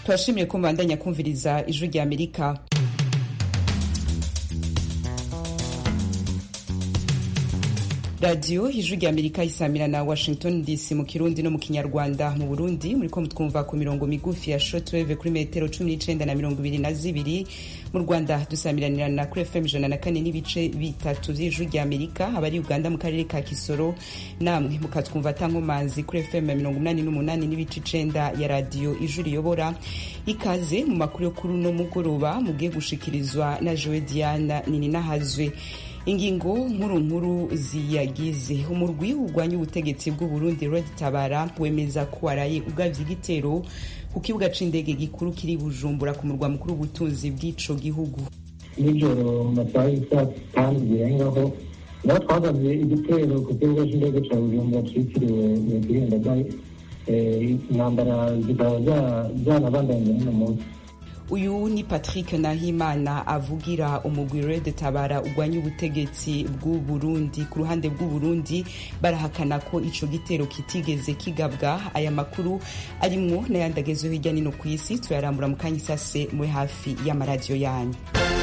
turashimiye ko mubandanya kumviriza ijwi rya amerika radiyo ijwi rya amerika isamira na washington dc mu kirundi no mu kinyarwanda mu burundi muriko mutwumva ku mirongo migufi ya shortwave kuri metero cumi n'icenda na mirongo ibiri na zibiri mu rwanda dusamiranira na kuri fm ijana na kane n'ibice bitatu vy'ijwi rya amerika abari uganda mu karere ka kisoro namwe mukatwumva tankomanzi kuri fm ya mirongo umunani n'umunani n'ibice icenda ya radiyo ijwi riyobora ikaze mu makuru yo kuri uno mugoroba mugiye gushikirizwa na jowe diana nininahazwe ingingo nkuru nkuru ziyagize umurwi urwanya ubutegetsi bw'uburundi red tabara wemeza ko waraye ugavye igitero ku kibuga c'indege gikuru kiri bujumbura ku murwa mukuru w'ubutunzi bw'ico gihugu nijoro mu masaha y'isa kandi birengaho naho twagavye igitero ku kibuga c'indege ca bujumbura citiriwe nyakwigendagaye intambara zikaba zanabandanye n'uno munsi uyu ni patrick nahimana avugira umugwi red tabara urwanya ubutegetsi bw'uburundi ku ruhande bw'uburundi barahakana ko ico gitero kitigeze kigabwa aya makuru arimwo n'ayandi agezeho hirya nino ku isi turayarambura mu kanya isase muri hafi y'amaradiyo yanyu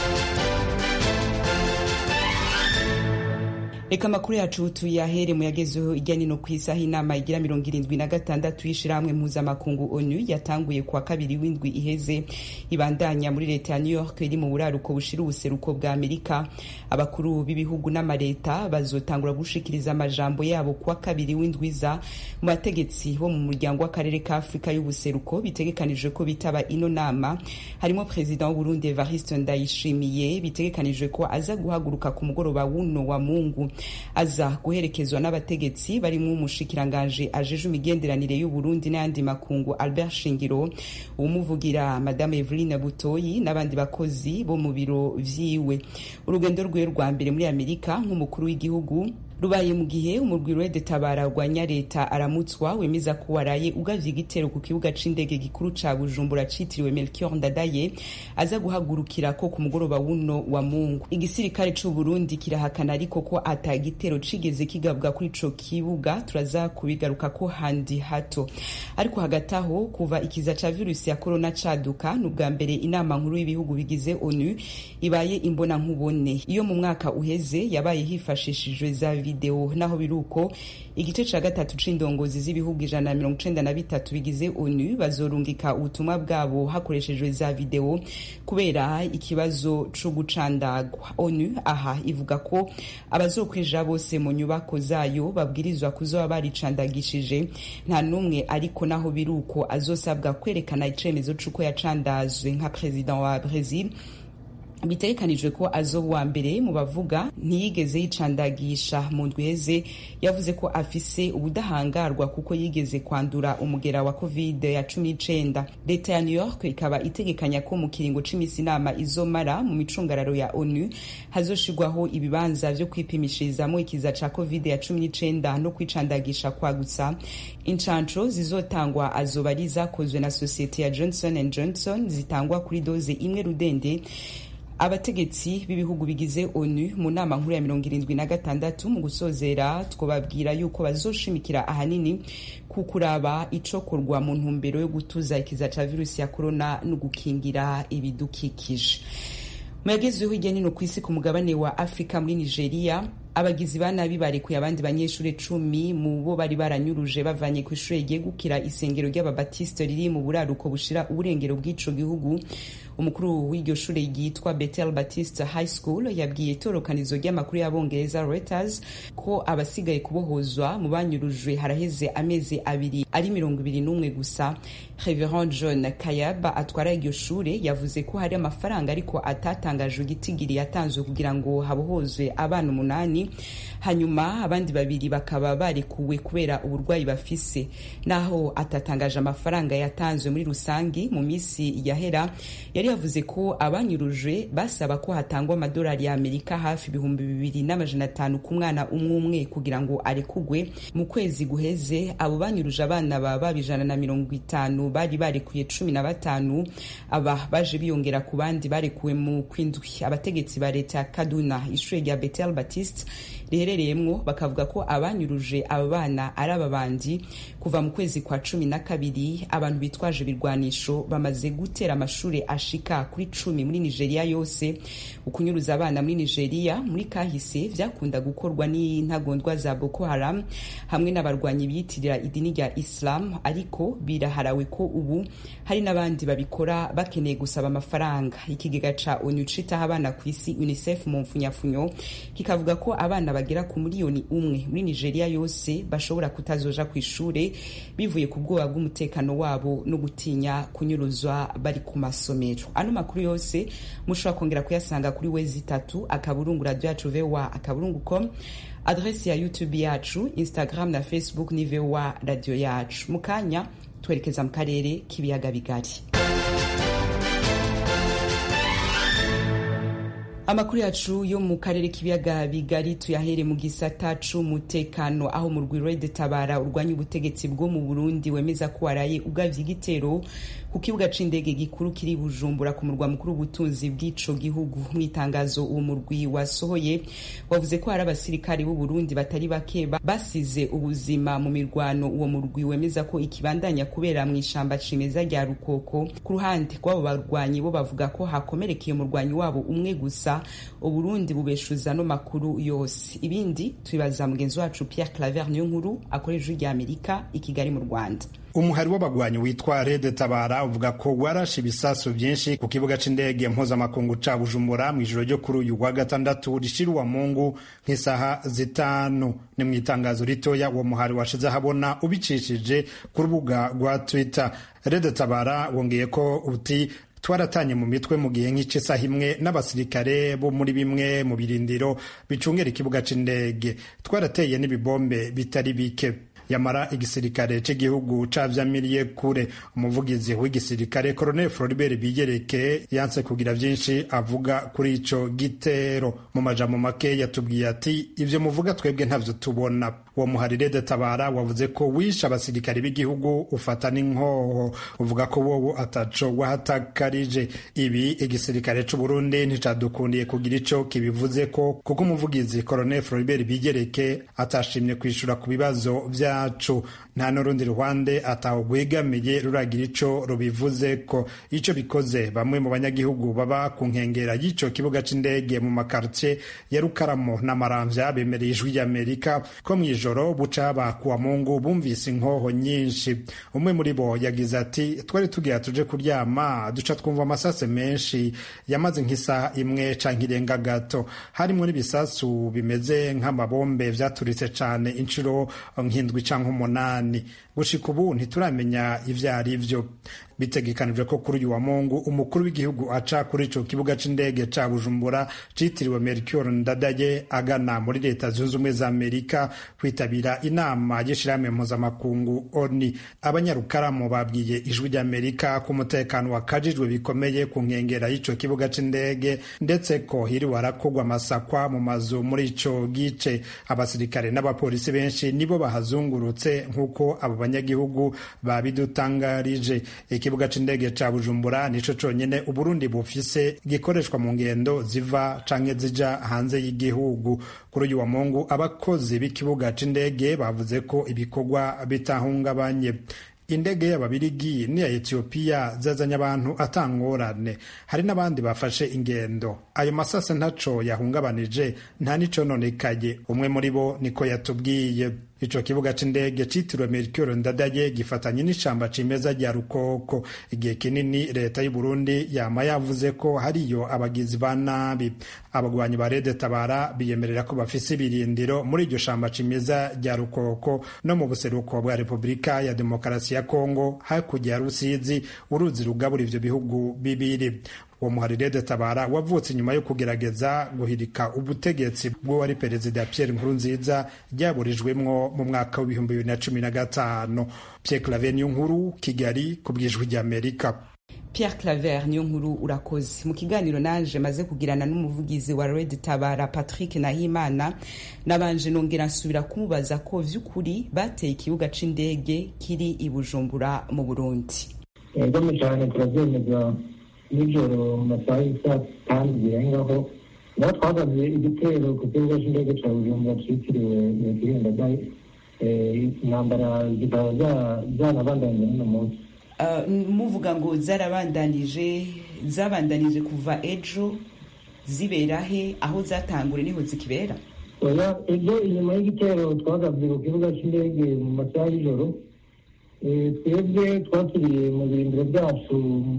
reka amakuru yacu tuyahere mu yagezeho ijya nino ku isaha inama igira mirongo irindwi na gatandatu y'ishirahamwe mpuzamakungu onu yatanguye kuwa kabiri w'indwi iheze ibandanya muri leta ya new york iri mu buraruko bushira ubuseruko bwa amerika abakuru b'ibihugu n'amareta bazotangura gushikiriza amajambo yabo kuwa kabiri w'indwiza mu bategetsi bo mu muryango w'akarere ka afurika y'ubuseruko bitegekanijwe ko bitaba ino nama harimo perezida w'uburundi evariste ndayishimiye bitegekanijwe ko aza guhaguruka ku mugoroba w'uno wa mungu aza guherekezwa n'abategetsi barimo umushikiranganje ajeje imigenderanire y'uburundi n'ayandi makungu albert shingiro uwumuvugira madame eveline butoyi n'abandi bakozi bo mu biro vyiwe urugendo rwiwe rwa mbere muri amerika nk'umukuru w'igihugu rubaye mu gihe umurwi red tabara rwanya leta aramutswa wemeza ko waraye ugavye igitero ku kibuga c'indege gikuru ca bujumbura citiriwe melchior ndadaye aza guhagurukira ko ku mugoroba wuno wa mungu igisirikare c'uburundi kirahakana ariko ko ata gitero cigeze kigabwa kuri ico kibuga turaza kubigaruka ko handi hato ariko hagati aho kuva ikiza ca virusi ya korona caduka ni ubwa mbere inama nkuru y'ibihugu bigize onu ibaye imbona nkubone iyo mu mwaka uheze yabaye hifashishijwe za video naho biruko igice ca gatatu c'indongozi z'ibihugu ijana na mirongo icenda na bitatu bigize onu bazorungika ubutumwa bwabo hakoreshejwe za video kubera ikibazo co gucandagwa onu aha ivuga ko abazokwinjira bose mu nyubako zayo babwirizwa kuzoba baricandagishije nta n'umwe ariko naho biruko azosabwa kwerekana icemezo c'uko yacandazwe nka perezida wa brazil bitegekanijwe ko azoba uwa mbere mu bavuga ntiyigeze yicandagisha mu ndweze yavuze ko afise ubudahangarwa kuko yigeze kwandura umugera wa covid ya cumi n'icenda leta ya new york ikaba itegekanya ko mu kiringo c'imisi inama izomara mu micungararo ya onu hazoshirwaho ibibanza vyo kwipimishirizamwo ikiza ca covid ya cumi n'icenda no kwicandagisha kwagutsa incanco zizotangwa azoba ari zakozwe na sosiyete ya johnson and johnson zitangwa kuri doze imwe rudende abategetsi b'ibihugu bigize onu mu nama nkuru ya mirongo irindwi na gatandatu mu gusozera twababwira yuko bazoshimikira ahanini ku kuraba icokorwa mu ntumbero yo gutuza ikiza ca virusi ya korona no gukingira ibidukikije mu yagezeho hirya nino ku isi ku mugabane wa afurika muri nigeria abagizi ba nabi barekuye abandi banyeshuri cumi mu bo bari baranyuruje bavanye ku ishuri ryegukira isengero ry'ababatisite riri mu buraruko bushira uburengero bw'ico gihugu umukuru w'iryo shuri ryitwa Bethel Baptist High School yabwiye itorokanizo ry'amakuru y'abongereza Reuters ko abasigaye kubohozwa mu banyurujwe haraheze amezi abiri ari mirongo ibiri n'umwe gusa Reverend John Kayaba atwara iryo shure yavuze ko hari amafaranga ariko atatangajwe igitigiri yatanzwe kugira ngo habohozwe abana umunani hanyuma abandi babiri bakaba barekuwe kubera uburwayi bafise naho atatangaje amafaranga yatanzwe muri rusangi mu misi yahera yari yavuze ko abanyurujwe basaba ko hatangwa amadolari ya amerika hafi ibihumbi bibiri n'amajana atanu ku mwana umwe umwe kugira ngo arekugwe mu kwezi guheze abo banyuruje abana baba ijana na mirongo itanu bari barekuye cumi na batanu aba baje biyongera ku bandi barekuwe mu kwindwi abategetsi ba leta ya kaduna ishuri rya betel batiste riherereyemwo bakavuga ko abanyuruje aba bana ari ababandi kuva mu kwezi kwa cumi na kabiri abantu bitwaje ibirwanisho bamaze gutera amashuri ashika kuri cumi muri nigeria yose ukunyuruza abana muri nigeria muri kahise vyakunda gukorwa n'intagondwa za boko haram hamwe n'abarwanyi biyitirira idini rya islam ariko biraharawe ko ubu hari n'abandi babikora bakeneye gusaba amafaranga ikigega ca onu citaho abana ku isi unicef mu mfunyafunyo kikavuga ko abana bagera ku miliyoni umwe muri nigeria yose bashobora kutazoja ku ishure bivuye ku bwoba bw'umutekano wabo no gutinya kunyuruzwa bari ku masomero ano makuru yose mushobora kongera kuyasanga kuri wezi itatu akaburungu radio yacu voa akaburungu com adresi ya youtube yacu instagram na facebook ni voa radio yacu mu kanya twerekeza mu karere k'ibiyaga bigari amakuru yacu yo mu karere k'ibiyaga bigari tuyahere mu gisata c'umutekano aho mu rwiro tabara urwanya ubutegetsi bwo mu burundi wemeza ko waraye ugavye igitero ku kibuga c'indege gikuru kiri bujumbura ku murwa mukuru w'ubutunzi bw'ico gihugu mu itangazo uwo murwi wasohoye wavuze ko hari abasirikari b'u Burundi batari bake basize ubuzima mu mirwano uwo murwi wemeza ko ikibandanya kubera mu ishamba cimeza rya rukoko ku ruhande rw'abo barwanyi bo bavuga ko hakomerekeye umurwanyi wabo umwe gusa uburundi bubeshuza no makuru yose ibindi tubibaza mugenzi wacu Pierre Claver niyo nkuru akorera ijwi rya Amerika i Kigali mu Rwanda umuhari w'abagwanyi witwa Rede Tabara uvuga ko warashe ibisasu byinshi ku kibuga c'indege mpuzamakungu ca Bujumbura mw'ijoro ryo kuri uyu wa gatandatu rishirwa mungu nk'isaha zitanu ni mu itangazo ritoya uwo muhari washize ahabona ubicishije ku rubuga rwa Twitter Rede Tabara wongeye ko uti twaratanye mu mitwe mu gihe nk'isaha imwe n'abasirikare bo muri bimwe mu birindiro bicungera ikibuga c'indege twarateye n'ibibombe bitari bike yamara igisirikare cy'igihugu cavyamiriye kure umuvugizi w'igisirikare Colonel Floribert Bigereke yanse kugira vyinshi avuga kuri ico gitero mu majambo make yatubwiye ati ivyo muvuga twebwe ntavyo tubona uwo muharire de tabara wavuze ko wishe abasirikare b'igihugu ufata n'inkoho uvuga ko wowe ataco wahatakarije ibi igisirikare c'u Burundi nticadukundiye kugira ico kibivuze ko kuko umuvugizi Colonel Floribert Bigereke atashimye kwishura ku bibazo vya yacu nta n'urundi ruhande atawugwegamiye ruragira ico rubivuze ko ico bikoze bamwe mu banyagihugu baba ku nkengera y'ico kibuga c'indege mu makartie ya Rukaramo n'Amaramvya bemereye ijwi ry'Amerika ko mw'ijoro buca haba kuwa Mungu bumvise inkoho nyinshi umwe muri bo yagize ati twari tugira tuje kuryama duca twumva amasase menshi yamaze nk'isaha imwe canke irenga gato harimwo n'ibisasu bimeze nk'amabombe vyaturitse cane inshuro nk'indwi canke umunani gushika ubu ntituramenya ivyo ari vyo bitegekanijwe ko kuri uyu wa mungu umukuru w'igihugu aca kuri ico kibuga c'indege ca bujumbura citiriwe mercure ndadaye agana muri leta zunze ubumwe za amerika kwitabira inama y'ishirahamwe mpuzamakungu oni abanyarukaramu babwiye ijwi ry'amerika ko umutekano wakajijwe bikomeye ku nkengera y'ico kibuga c'indege ndetse ko hiriwe harakogwa amasakwa mu mazu muri ico gice abasirikare n'abapolisi benshi nibo bahazungurutse nk'uko abo banyagihugu babidutangarije ikibuga c'indege ca bujumbura nico conyene uburundi bufise gikoreshwa mu ngendo ziva canke zija hanze y'igihugu kuri uyu wa mungu abakozi b'ikibuga c'indege bavuze ko ibikorwa bitahungabanye indege y'ababirigi n'iya etiyopiya zazanye abantu atangorane hari n'abandi bafashe ingendo ayo masase ntaco yahungabanije nta n'icononekaye umwe muri bo niko yatubwiye ico kibuga c'indege citiriwe mercure ndadaye gifatanye n'ishamba cimeza rya rukoko igihe kinini leta y'u Burundi yama yavuze ko hariyo abagizi ba nabi abagwanyi ba rede tabara biyemerera ko bafise ibirindiro muri iryo shamba cimeza rya rukoko no mu buseruko bwa repubulika ya demokarasi ya kongo hakurya ya rusizi uruzi rugabura ivyo bihugu bibiri uwo muharire de tabara wavutse inyuma yo kugerageza guhirika ubutegetsi bw'uwari perezida Pierre Nkurunziza ryaburijwemwo mu mwaka w'ibihumbi bibiri na cumi na gatanu Pierre Claver niyo nkuru Kigali ku bwijwi ry'Amerika Pierre Claver niyo nkuru urakoze mu kiganiro naje maze kugirana n'umuvugizi wa Red Tabara Patrick Nahimana nabanje nongera nsubira kumubaza ko vy'ukuri bateye ikibuga c'indege kiri i Bujumbura mu Burundi yego cyane turabyemeza nijoro mu masaha y'isa kandi birengaho niho twagabye igitero ku kibuga cy'indege cya bujumbura cyitiriwe nyakwirinda dayi intambara zikaba zanabandanyije n'uno munsi muvuga ngo zarabandanije zabandanije kuva ejo zibera he aho zatangure niho zikibera oya ejo inyuma y'igitero twagabye ku kibuga cy'indege mu masaha y'ijoro twebwe twakiriye mu birindiro byacu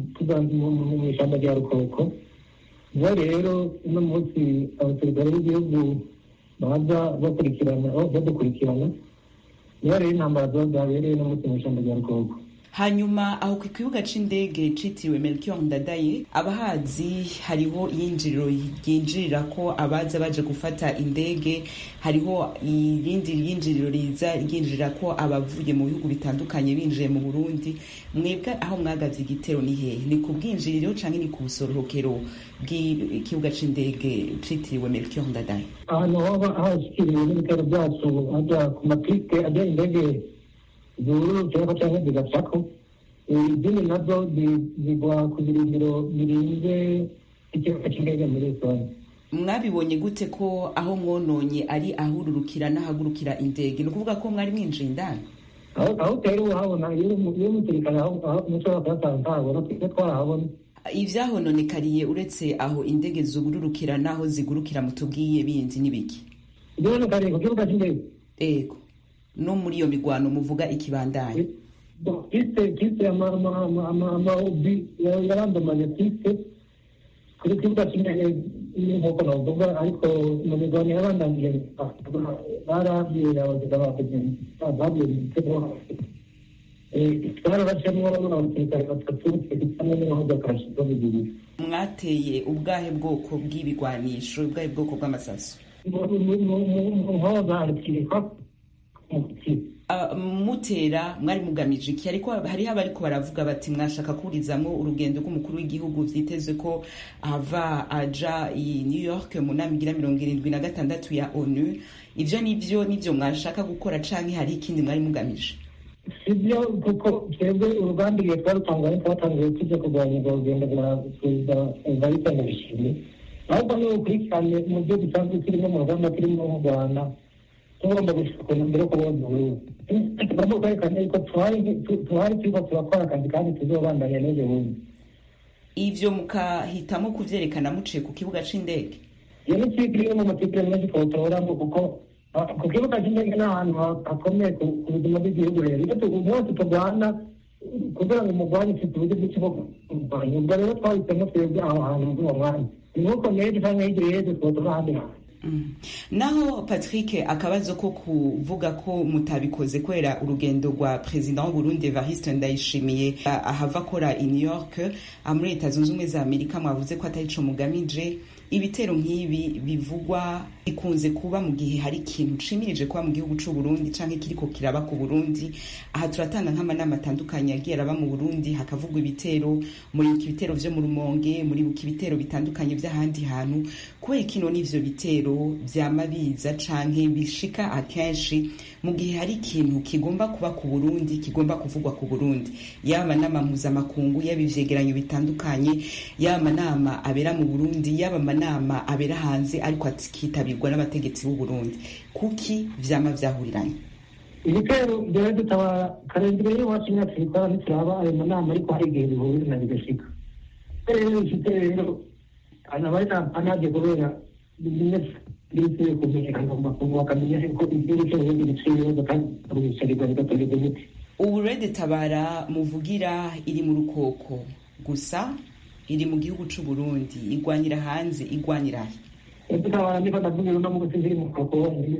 mu ishyamba rya rukoko niho rero uno munsi abasirikare b'igihugu baza bakurikirana badukurikirana niho rero intambara ziba zabereye no munsi mu ishyamba rya rukoko hanyuma aho ku kibuga c'indege citiriwe melchior ndadaye abahazi hariho iyinjiriro ryinjirira ko abaza baje gufata indege hariho irindi ryinjiriro riza ryinjirira ko abavuye mu bihugu bitandukanye binjiye mu burundi mwebwe aho mwagavye igitero ni hehe ni ku bwinjiriro canke ni ku busorohokero bw'ikibuga c'indege citiriwe melchior ndadaye ahantu hoba hashikiriwe n'ibitero byacu aja ku mapiste ajya indege zururukirako cyangwa zigacako izindi nazo zigwa ku birindiro birinze ikibuga cy'indege muri rusange mwabibonye gute ko aho mwononye ari ahururukira n'ahagurukira indege ni ukuvuga ko mwari mwinjiye indani aho utera uhabona iyo umusirikare mushobora kuyasanga ntabona twebwe twarahabona ivyahononekariye uretse aho indege zugururukira n'aho zigurukira mutubwiye bindi n'ibiki ivyahononekariye ku kibuga cy'indege ego no muri iyo migwano muvuga ikibandanye piste piste amaobi yarandamanye piste kuri kibuga cy'indege nk'uko navuga ariko mu migwano yarandaniye barabwiye abaziga babwiye igitego twarabacemwo abasirikare batatu hamwe n'imodoka zo bibiri mwateye ubwahe bwoko bw'ibigwanisho ubwahe bwoko bw'amasaso mu nkoza harikirikwa mutera mwari mugamije iki ariko hariho abariko baravuga bati mwashaka kuburizamwo urugendo rw'umukuru w'igihugu vyitezwe ko ava aja i new york mu nama igira mirongo irindwi na gatandatu ya onu ivyo nivyo nivyo mwashaka gukora canke hari ikindi mwari mugamije sibyo kuko twebwe urugamba igihe twarutangaye twatangiye tujya kurwanya urwo rugendo rwa perezida evariste ndayishimiye ahubwo ni ukurikirane mu byo dusanzwe turimo mu rugamba turimo mu rwanda tugomba gushika mbere ko bonye uburundi tugomba kwerekana yuko tuhari turiko turakora akazi kandi tuzobandanya n'ejo bundi ivyo mukahitamo kuvyerekana muciye ku kibuga c'indege iyo ni twigiri mu matipire menshi twotoramo kuko ku kibuga cy'indege ni ahantu hakomeye ku buzima bw'igihugu rero iyo bose turwana kugira ngo umurwanyi ufite uburyo bwinshi bwo kurwanya ubwo rero twahisemo twebwe aho hantu muri uwo mwanya ni nk'uko n'ejo cyangwa hirya y'ejo twotora ahandi hantu naho patrick akabazo ko kuvuga ko mutabikoze kubera urugendo rwa perezida w'uburundi evariste ndayishimiye ahava akora i new york muri leta zunze ubumwe za amerika mwavuze ko atari co mugamije ibitero nk'ibi bivugwa bikunze kuba mu gihe hari ikintu cimirije kuba mu gihugu c'u Burundi canke kiriko kiraba ku Burundi aha turatanga nk'amanama atandukanye yagiye araba mu Burundi hakavugwa ibitero muri ibitero vyo mu Rumonge muri ibitero bitandukanye vy'ahandi hantu kubera kino n'ivyo bitero vyama biza canke bishika akenshi mu gihe hari ikintu kigomba kuba ku Burundi kigomba kuvugwa ku Burundi yaba amanama mpuzamakungu yaba ivyegeranyo bitandukanye yaba amanama abera mu Burundi yaba amanama abera hanze ariko akitabirwa n'abategetsi b'u Burundi kuki vyama vyahuriranye ibitero byaba dutabara karindwi y'iwacu imyaka ibikora ntituraba ayo manama ariko hari igihe bihurira bigashika rero ifite rero anabari anaje kubera bimwe kumenyekana mu makungu bakamenya ko igihugu cy'uburundi giciye ibibazo kandi bicarirwa bigatorerwa imiti ubu rede tabara muvugira iri mu rukoko gusa iri mu gihugu c'u Burundi igwanyira hanze igwanyira he tabara niko ndavuga no mu gusi ziri mu rukoko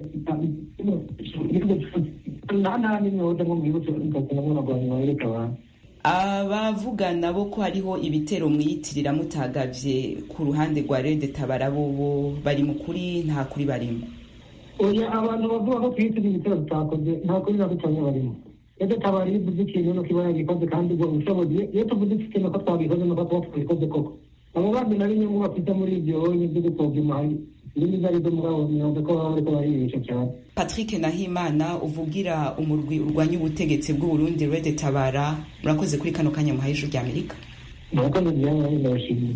nta nta n'imyoza mu gihugu cy'u Burundi no mu rwanda abantu abavuga nabo ko hariho ibitero mwiyitirira mutagavye ku ruhande rwa rede tabara bobo bari mu kuri nta kuri barimo oya abantu bavuga ko twiyitirira ibitero tutakoze nta kuri na gutamye barimo rede tabara iyo uvuze ikintu nuko iba yagikoze kandi ubwo ubushobozi iyo tuvuze ikintu ko twabikoze nuko tuba twabikoze koko abo bandi nabo inyungu bafite muri ibyo nibyo gupfobya imari izindi zari zo muri abo myuga ko baba bariko baribesha cyane patrick nahimana uvugira umurwi urwanya ubutegetsi bw'uburundi rede tabara murakoze kuri kano kanya muhaye ijuru ry'amerika murakoze byane ndabashimiye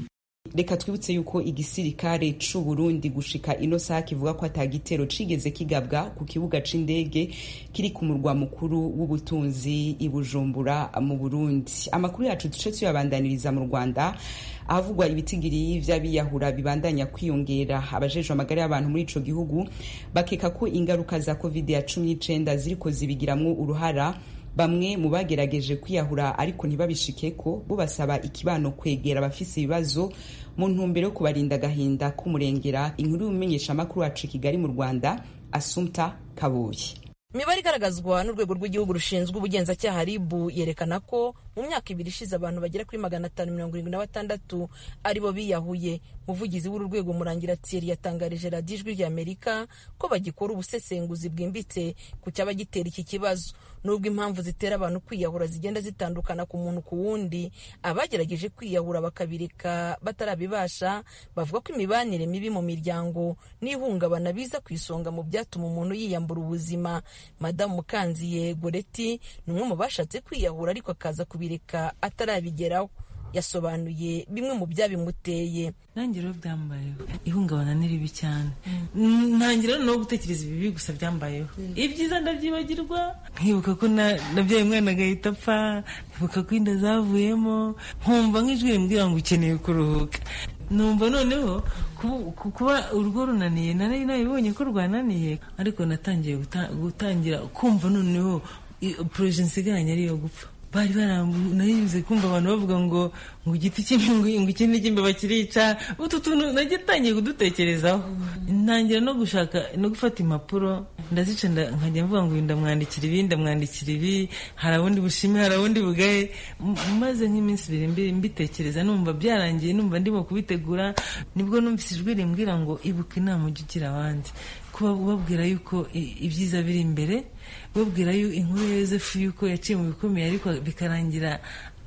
reka twibutse yuko igisirikare c'u Burundi gushika ino saha kivuga ko atagitero cigeze kigabwa ku kibuga c'indege kiri ku murwa mukuru w'ubutunzi i Bujumbura mu Burundi amakuru yacu duce tuyabandaniriza mu Rwanda ahavugwa ibitigiri vy'abiyahura bibandanya kwiyongera abajejwe amagara y'abantu muri ico gihugu bakeka ko ingaruka za covid ya cumi n'icenda ziriko zibigiramwo uruhara bamwe mu bagerageje kwiyahura ariko ntibabishikeko bo basaba ikibano kwegera abafise ibibazo mu ntumbero yo kubarinda agahinda k'umurengera inkuru y'umumenyeshamakuru wacu i kigali mu rwanda asumta kabuye imibare igaragazwa n'urwego rw'igihugu rushinzwe ubugenzacyaha ribu yerekana ko mu myaka ibiri ishize abantu bagera kuri magana atanu mirongo irindwi na batandatu aribo biyahuye umuvugizi w'uru rwego murangira thierry yatangarije radiyo ijwi ry'amerika ko bagikora ubusesenguzi bwimbitse ku cyaba gitera iki kibazo nubwo impamvu zitera abantu kwiyahura zigenda zitandukana ku muntu ku wundi abagerageje kwiyahura bakabireka batarabibasha bavuga ko imibanire mibi mu miryango n'ihungabana biza ku isonga mu byatuma umuntu yiyambura ubuzima madamu mukanziye goreti ni umwe mu bashatse kwiyahura ariko akaza kubireka atarabigeraho yasobanuye bimwe mu byabimuteye nanjye rero byambayeho ihungabana ni ribi cyane ntangira no gutekereza ibibi gusa byambayeho ibyiza ndabyibagirwa nkibuka ko nabyaye umwana agahita apfa nkibuka ko inda zavuyemo nkumva nk'ijwi rimbwira ngo ukeneye kuruhuka numva noneho kuba urugo runaniye nari nabibonye ko rwananiye ariko natangiye gutangira kumva noneho poroje nsigaranye ariyo gupfa bari baranayibuze kumva abantu bavuga ngo ngo igiti cy'imbingo ngo ikindi cy'imbeba kirica utu tuntu nagitangiye kudutekerezaho ntangira no gushaka no gufata impapuro ndazica nkajya mvuga ngo ndamwandikira ibi ndamwandikira ibi hari abundi bushime hari abundi bugaye maze nk'iminsi ibiri mbitekereza numva byarangiye numva ndimo kubitegura nibwo numvise ijwi rimbwira ngo ibuka inama ujya ugira abandi kuba ubabwira yuko ibyiza biri imbere babwira inkuru ya yosefu yuko yaciye mu bikomeye ariko bikarangira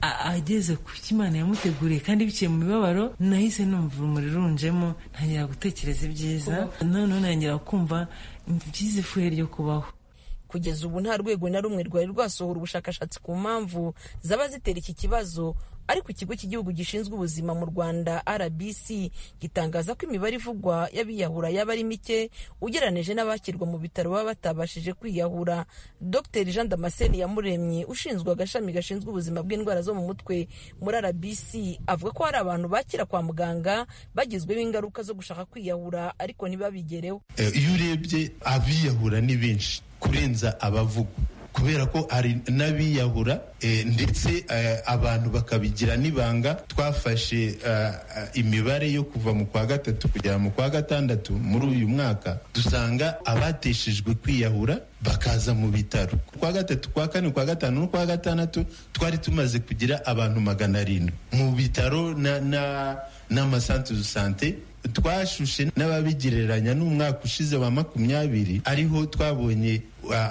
ageze ku cyo imana yamuteguriye kandi biciye mu mibabaro nahise numva urumuri runjemo ntangira gutekereza ibyiza noneho ntangira kumva byiza ifuhe ryo kubaho kugeza ubu nta rwego na rumwe rwari rwasohora ubushakashatsi ku mpamvu zaba zitera iki kibazo ariko ikigo cy'igihugu gishinzwe ubuzima mu rwanda rbc gitangaza ko imibare ivugwa y'abiyahura yaba ari mike ugereranije n'abakirwa mu bitaro baba batabashije kwiyahura dr jean damascene yamuremye ushinzwe agashami gashinzwe ubuzima bw'indwara zo mu mutwe muri rbc avuga ko hari abantu bakira kwa muganga bagizweho ingaruka zo gushaka kwiyahura ariko ntibabigereho iyo urebye abiyahura ni benshi kurenza abavugwa kubera ko hari n'abiyahura ndetse abantu bakabigira n'ibanga twafashe imibare yo kuva mu kwa gatatu kugera mu kwa gatandatu muri uyu mwaka dusanga abateshejwe kwiyahura bakaza mu bitaro kwa gatatu kwa kane kwa gatanu no kwa gatandatu twari tumaze kugira abantu magana arindwi mu bitaro n'amasantere de sante twashushe n'ababigereranya n'umwaka ushize wa makumyabiri ariho twabonye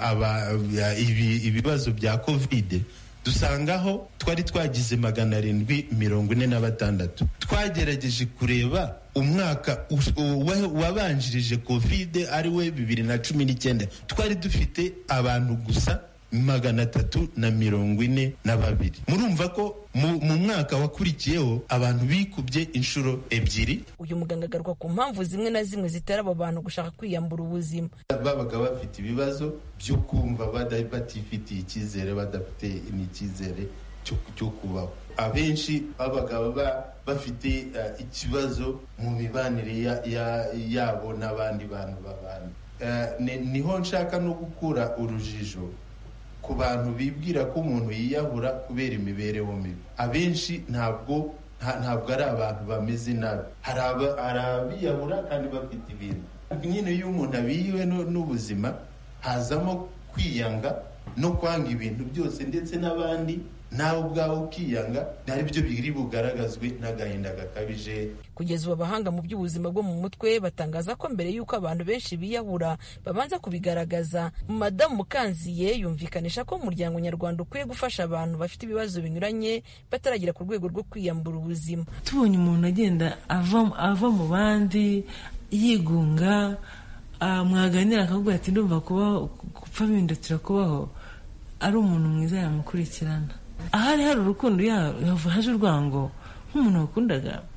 ibibazo bya kovide dusangaho twari twagize magana arindwi mirongo ine na batandatu twagerageje kureba umwaka wabanjirije kovide ari we bibiri na cumi n'icyenda twari dufite abantu gusa magana atatu na mirongo ine na babiri murumva ko mu mwaka wakurikiyeho abantu bikubye inshuro ebyiri uyu muganga agaruka ku mpamvu zimwe na zimwe zitera abo bantu gushaka kwiyambura ubuzima babaga bafite ibibazo byo kumva batifitiye icyizere badafite n'icyizere cyo kubaho abenshi babaga bafite ikibazo mu mibanire yabo n'abandi bantu babana niho nshaka no gukura urujijo ku bantu bibwira ko umuntu yiyahura kubera imibereho mibi abenshi ntabwo ntabwo ari abantu bameze nabi hari abiyahura kandi bafite ibintu nyine iyo umuntu abiyiwe n'ubuzima hazamo kwiyanga no kwanga ibintu byose ndetse n'abandi nawe ubwawe ukiyanga ari byo biri bugaragazwe n'agahinda gakabije kugeza ubu abahanga mu by'ubuzima bwo mu mutwe batangaza ko mbere y'uko abantu benshi biyahura babanza kubigaragaza madamu mukanziye yumvikanisha ko umuryango nyarwanda ukwiye gufasha abantu bafite ibibazo binyuranye bataragera ku rwego rwo kwiyambura ubuzima tubonye umuntu agenda ava mu bandi yigunga mwaganira akavuga ati ndumva kubaho gupfa bihindukira kubaho ari umuntu mwiza yamukurikirana ahari hari urukundo haje urwango nk'umuntu wakundaga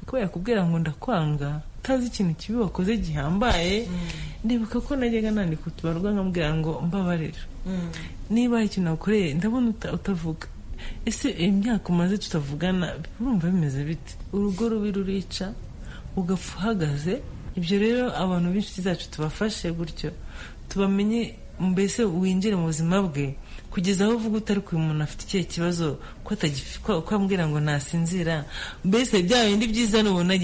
kuba yakubwira ngo ndakwanga utazi ikintu kibi wakoze gihambaye ndibuka ko najyaga nandika utubarwa nkamubwira ngo mbabarira niba hari ikintu nakoreye ndabona utavuga ese imyaka umaze tutavugana urumva bimeze bite urugo rubi rurica ugapfa uhagaze ibyo rero abantu b'inshuti zacu tubafashe gutyo tubamenye mbese winjire mu buzima bwe kugeza aho uvuga utari uyu muntu afite ikihe kibazo ko ambwira ngo nasinzira mbese bya bindi byiza nubibona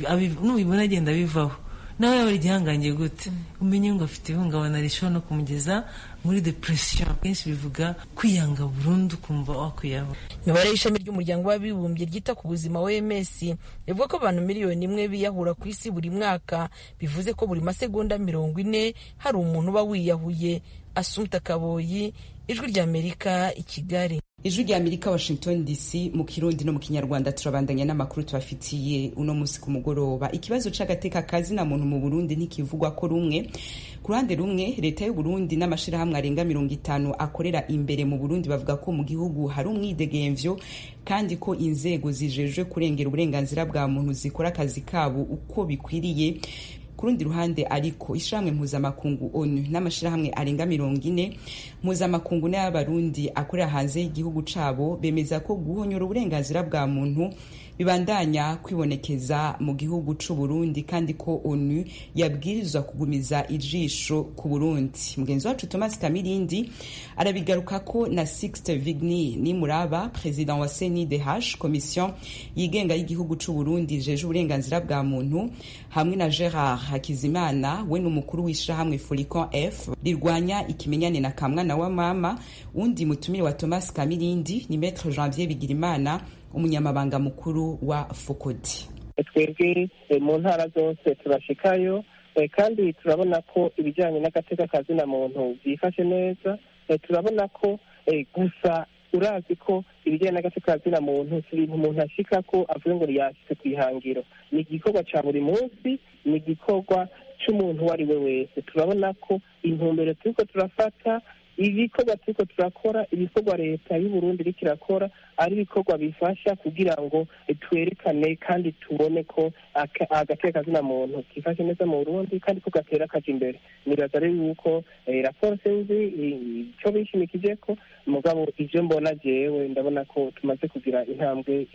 agenda bivaho nawe yaba ari igihangange gute umenye ngo afite ihungabana rishobora no kumugeza muri depression kenshi bivuga kwiyanga burundu ukumva wakwiyahura imibare y'ishami ry'umuryango w'abibumbye ryita ku buzima oms ivuga ko abantu miliyoni imwe biyahura ku isi buri mwaka bivuze ko buri masegonda mirongo ine hari umuntu uba wiyahuye asumta kaboyi ijwi ry'amerika i kigali ijwi rya amerika washington dc mu kirundi no mu kinyarwanda turabandanya n'amakuru tubafitiye uno munsi ku mugoroba ikibazo c'agateka kazina muntu mu burundi ntikivugwa ko rumwe ku ruhande rumwe leta y'u burundi n'amashirahamwe arenga mirongo itanu akorera imbere mu burundi bavuga ko mu gihugu hari umwidegemvyo kandi ko inzego zijejwe kurengera uburenganzira bwa muntu zikora akazi kabo uko bikwiriye ku rundi ruhande ariko ishyirahamwe mpuzamakungu onu n'amashyirahamwe arenga mirongo ine mpuzamakungu n'ay'abarundi akorera hanze y'igihugu cabo bemeza ko guhonyora uburenganzira bwa muntu bibandanya kwibonekeza mu gihugu c'u Burundi kandi ko onu yabwirizwa kugumiza ijisho ku Burundi mugenzi wacu Thomas Kamirindi arabigaruka ko na Sixte Vigny Nimuraba president wa CNIDH commission yigenga y'igihugu c'u Burundi jeje uburenganzira bwa muntu hamwe na Gerard Hakizimana we n'umukuru w'ishirahamwe Folicon F rirwanya ikimenyane na kamwana wa mama undi mutumire wa Thomas Kamirindi ni Maître Janvier Bigirimana umunyamabanga mukuru wa fokodi twebwe mu ntara zose turashikayo kandi turabona ko ibijyanye n'agateka kazina muntu byifashe neza turabona ko gusa urazi ko ibijyanye n'agateka kazina muntu si ibintu umuntu ashika ko avuga ngo yashyize ku ihangiro ni igikorwa cya buri munsi ni igikorwa cy'umuntu uwo ari we wese turabona ko intumbero turiko turafata ibikorwa turiko turakora ibikorwa leta y'uburundi iriko irakora ari ibikorwa bifasha kugira ngo twerekane kandi tubone ko agateka kazina muntu kifashe neza mu burundi kandi ko gatera kaja imbere nibaza rero yuko raporo sinzi ico bishimikije ko mugabo ivyo mbona jewe ndabona ko tumaze kugira intambwe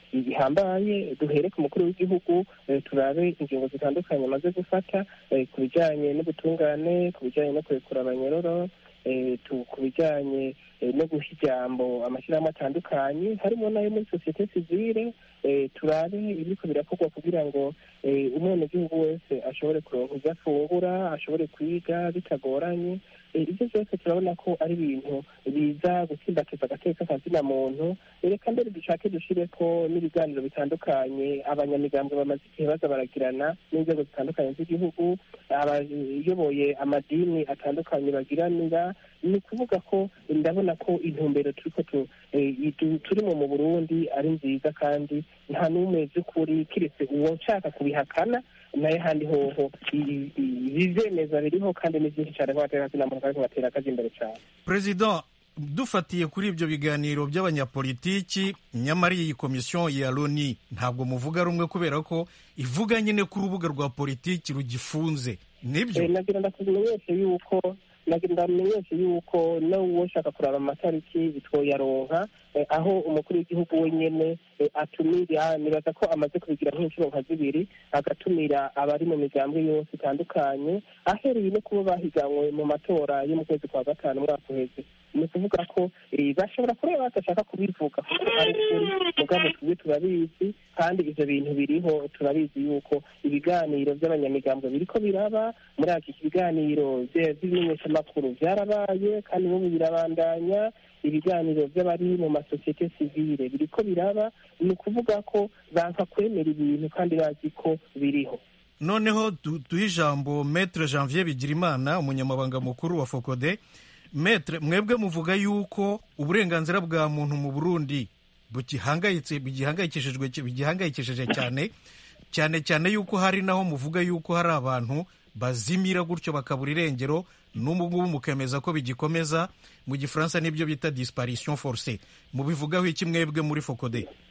ihambaye duhere ku mukuru w'igihugu turabe ingingo zitandukanye amaze gufata ku bijanye n'ubutungane ku bijanye no kurekura abanyororo ku bijyanye no guha ijambo amashyirahamwe atandukanye harimo n'ayo muri sosiyete sivile turabe ibiriko birakorwa kugira ngo umwenegihugu wese ashobore kuronka ibyo afungura ashobore kwiga bitagoranye ibyo byose turabona ko ari ibintu biza gutsimbatiza agateka kazina muntu reka mbere dushake dushire ko n'ibiganiro bitandukanye abanyamigambwe bamaze igihe baza baragirana n'inzego zitandukanye z'igihugu abayoboye amadini atandukanye bagiranira ni ukuvuga ko ndabona ko intumbero turiko turimo mu burundi ari nziza kandi nta n'umwe by'ukuri kiretse uwo nshaka kubihakana nayo handi hoho ibivyemeza biriho kandi ni byinshi cyane nk'abaterakazina kandi batera akazi imbere cyane perezida dufatiye kuri ibyo biganiro by'abanyapolitiki nyamara iyi komisiyo ya loni ntabwo muvuga rumwe kubera ko ivuga nyine ko urubuga rwa politiki rugifunze nibyo nagira ndakumenyeshe yuko nagira ndamenyeshe yuko n'uwo ushaka kuraba amatariki twoyaronka aho umukuru w'igihugu wenyine atumira nibaza ko amaze kubigira nk'inshuro nka zibiri agatumira abari mu migambwe yose itandukanye ahereye no kuba bahiganwe mu matora yo mu kwezi kwa gatanu umwaka uheze ni ukuvuga ko bashobora kureba badashaka kubivuga kuko ari ukuri mugabo twe turabizi kandi ivyo bintu biriho turabizi yuko ibiganiro by'abanyamigambwe biriko biraba muri iki biganiro by'ibimenyeshamakuru byarabaye kandi n'ubu birabandanya ibiganiro by'abari mu masosiyete sivile biriko biraba ni ukuvuga ko banka kwemera ibintu kandi bazi ko biriho noneho duhe ijambo metre janvier bigirimana umunyamabanga mukuru wa fokode metre mwebwe muvuga yuko uburenganzira bwa muntu mu burundi bugihangayitse bigihangayikishijwe bigihangayikishije cyane cyane cyane yuko hari naho muvuga yuko hari abantu bazimira gutyo bakabura irengero n'ubu ngubu mukemeza ko bigikomeza mu gifaransa nibyo bita disparition forcée mubivugaho iki mwebwe muri fokode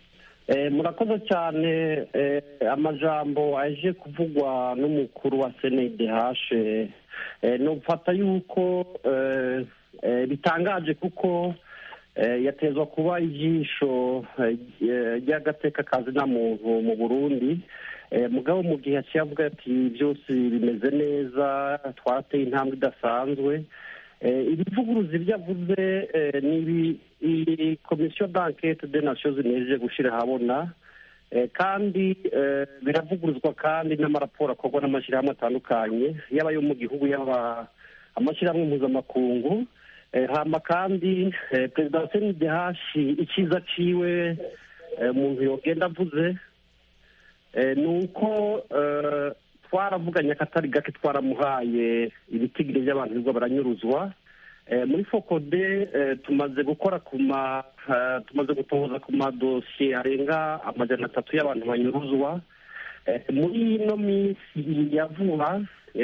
murakoze cyane amajambo aje kuvugwa n'umukuru wa senedehashe ni ufata yuko bitangaje kuko yatezwa kuba ijisho ry'agateka kazi na muntu mu burundi mugabo mu gihe yaciye avuga ati byose bimeze neza twateye intambwe idasanzwe ibivuguruzi ibyo avuze ni iyi komisiyo d'enquête de nations unies gushyira ahabona kandi biravuguruzwa kandi n'amaraporo akorwa n'amashyirahamwe atandukanye yaba ayo mu gihugu yaba amashyirahamwe mpuzamakungu hama kandi perezida wa senidehashi icyiza ciwe umuntu yogenda avuze ni uko twaravuganye akatari gake twaramuhaye ibitigire by'abantu birirwa baranyuruzwa muri fokode tumaze gukora ku ma tumaze gutohoza ku madosiye arenga amajana atatu y'abantu banyuruzwa muri ino minsi ya vuba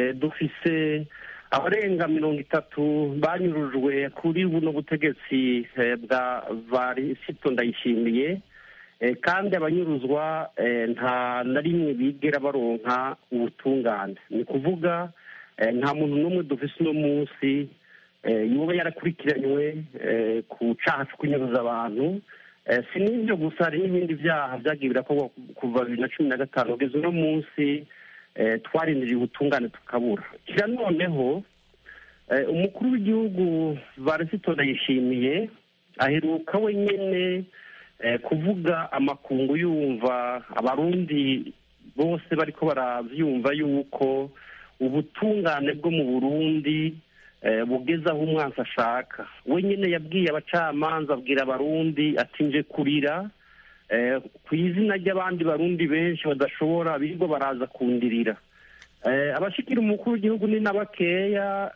dufise abarenga mirongo itatu banyurujwe kuri buno butegetsi bwa varisito ndayishimiye kandi abanyuruzwa nta na rimwe bigera baronka ubutungane ni ukuvuga nta muntu n'umwe dufise uno munsi yoba yarakurikiranywe ku cyaha cyo kunyuruza abantu si n'ibyo gusa hari n'ibindi byaha byagiye birakorwa kuva bibiri na cumi na gatanu kugeza uno munsi twarindiriye ubutungane tukabura kira noneho umukuru w'igihugu varisito ndayishimiye aheruka wenyine kuvuga amakungu yumva abarundi bose bariko baravyumva yuko ubutungane bwo mu burundi bugeze aho umwansi ashaka wenyine yabwiye abacamanza abwira abarundi ati nje kurira ku izina ry'abandi barundi benshi badashobora birirwa baraza kundirira abashikira umukuru w'igihugu ni na bakeya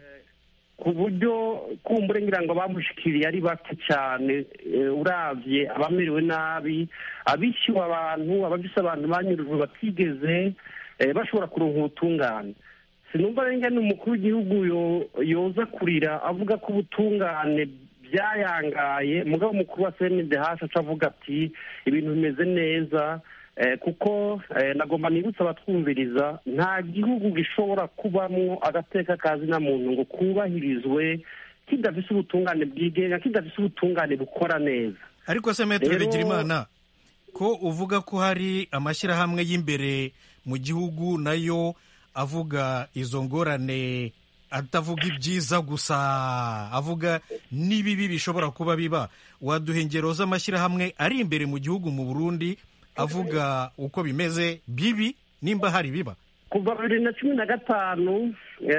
ku buryo kumbure ngira ngo bamushikiriye ari bake cyane uravye abamerewe nabi abishyuwe abantu abafise abantu banyurujwe batigeze bashobora kuronka ubutungane sinumva renge ni umukuru w'igihugu yoza kurira avuga ko ubutungane byayangaye mugabo umukuru wa cndh aca avuga ati ibintu bimeze neza kuko nagomba nibutsa abatwumviriza nta gihugu gishobora kubamo agateka kazi na muntu ngo kubahirizwe kidafise ubutungane bwigenga kidafise ubutungane bukora neza ariko se metero bigirimana ko uvuga ko hari amashyirahamwe y'imbere mu gihugu nayo avuga izo ngorane atavuga ibyiza gusa avuga n'ibibi bishobora kuba biba waduha ingero z'amashyirahamwe ari imbere mu gihugu mu burundi avuga uko bimeze bibi nimba hari biba kuva bibiri na cumi na gatanu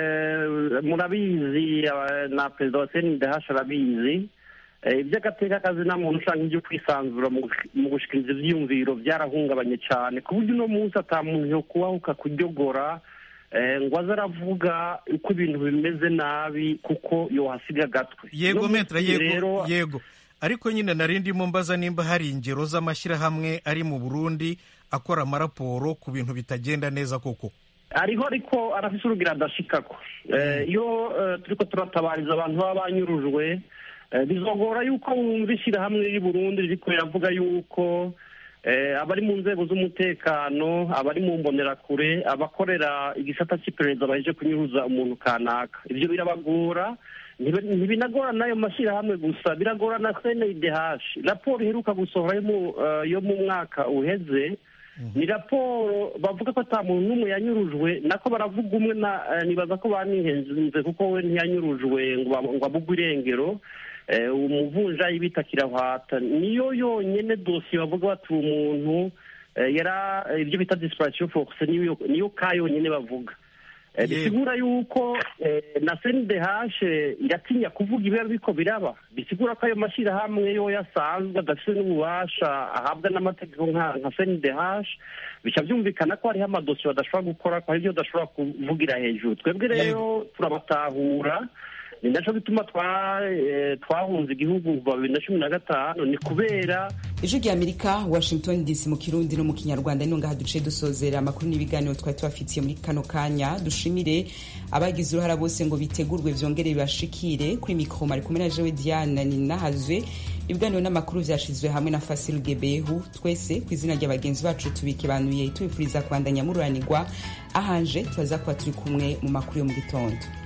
murabizi na perezida wa senidehashi arabizi iby'agateka kazi nta muntu ushaka ibyo kwisanzura mu gushikiriza ibyiyumviro byarahungabanye cyane ku buryo uno munsi ata muntu yo kubahuka kuryogora ngo aze aravuga uko ibintu bimeze nabi kuko yohasiga agatwe yego metra yego yego ariko nyine nari ndimo mbaza nimba hari ingero z'amashyirahamwe ari mu burundi akora amaraporo ku bintu bitagenda neza koko ariho ariko arafise urugira adashikako iyo turiko turatabariza abantu baba banyurujwe bizogora yuko wumva ishyirahamwe riri burundi ririko riravuga yuko abari mu nzego z'umutekano abari mu mbonerakure abakorera igisata cy'iperereza baheje kunyuruza umuntu kanaka ibyo birabagora ntibinagora n'ayo mashyirahamwe gusa biragora na cndh raporo iheruka gusohora yo mu mwaka uheze ni raporo bavuga ko ata muntu n'umwe yanyurujwe nako baravuga umwe nibaza ko banihenze kuko we ntiyanyurujwe ngo abugwe irengero umuvunjayi bita kirahwata niyo yonyine dosiye bavuga bati umuntu yara ibyo bita disipurasiyo fokuse niyo ka yonyine bavuga bisigura yuko na senidehashe iratinya kuvuga ibiba biko biraba bisigura ko ayo mashyirahamwe yo yasanzwe adafite n'ububasha ahabwa n'amategeko nka senidehashe bica byumvikana ko hariho amadosiye badashobora gukora ko hari ibyo badashobora kuvugira hejuru twebwe rero turabatahura ni nacyo bituma twahunze igihugu kuva bibiri na cumi na gatanu ni kubera ijwi rya amerika washington dc mu kirundi no mu kinyarwanda ni ngaha duce dusozera amakuru n'ibiganiro twari tubafitiye muri kano kanya dushimire abagize uruhara bose ngo bitegurwe byongere bibashikire kuri mikoro mari kumwe na jewe diane ninahazwe ibiganiro n'amakuru vyashizwe hamwe na fasil gebehu twese ku izina rya bagenzi bacu tubikibanuye tubifuriza kubandanya mururanirwa ahanje turaza kuba turi kumwe mu makuru yo mu gitondo